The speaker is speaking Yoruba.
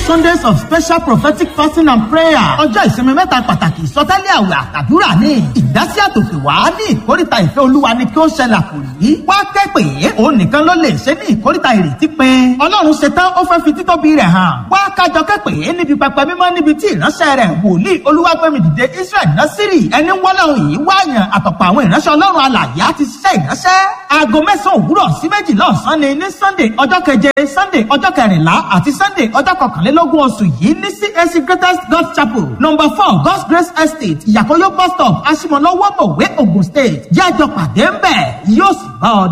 Sundays of special prophetic fasting and prayer. Ọjọ́ ìsinmi mẹ́ta pàtàkì ìsọtẹ́lẹ̀ àwẹ̀ àtàdúrà ní. Ìdásí àtòkè wá ní ìkórìtà ìfẹ́ olúwa ni kí ó ṣẹlẹ̀ àkòrí. Wá kẹ́pẹ́ òun nìkan ló lè ṣe ní ìkórìtà ìrètí pin. Ọlọ́run ṣetán ó fẹ́ fi títóbi rẹ̀ hàn. Wá kájọ kẹ́pẹ́ níbi pẹpẹ mímọ́ níbi tí ìránṣẹ́ rẹ̀ wòlíì olúwàgbẹ́mi dìde Israel Násírì ẹni wọ́lọ́run yìí wáyàn àtọ̀pọ̀ àwọn ìránṣẹ́ ọlọ́run alàyè á ti ṣiṣẹ́ ìránṣẹ́. Aago mẹ́sàn-án òwúrọ̀ sí méjìlá ọ̀sán ni ní Sunday ọjọ́ keje Sunday ọjọ́ kẹrìnlá àti Sunday ọjọ́ kọkànlélógún oṣù yìí ní CAC Greatest God Chapel number four God's Grace Estate Ìyàkóyó bus stop Aṣímọ̀lọ́wọ́ Mọ̀wé Ogun State. Jẹ́ àjọ pàdé ń bẹ̀ yóò sì bá ọ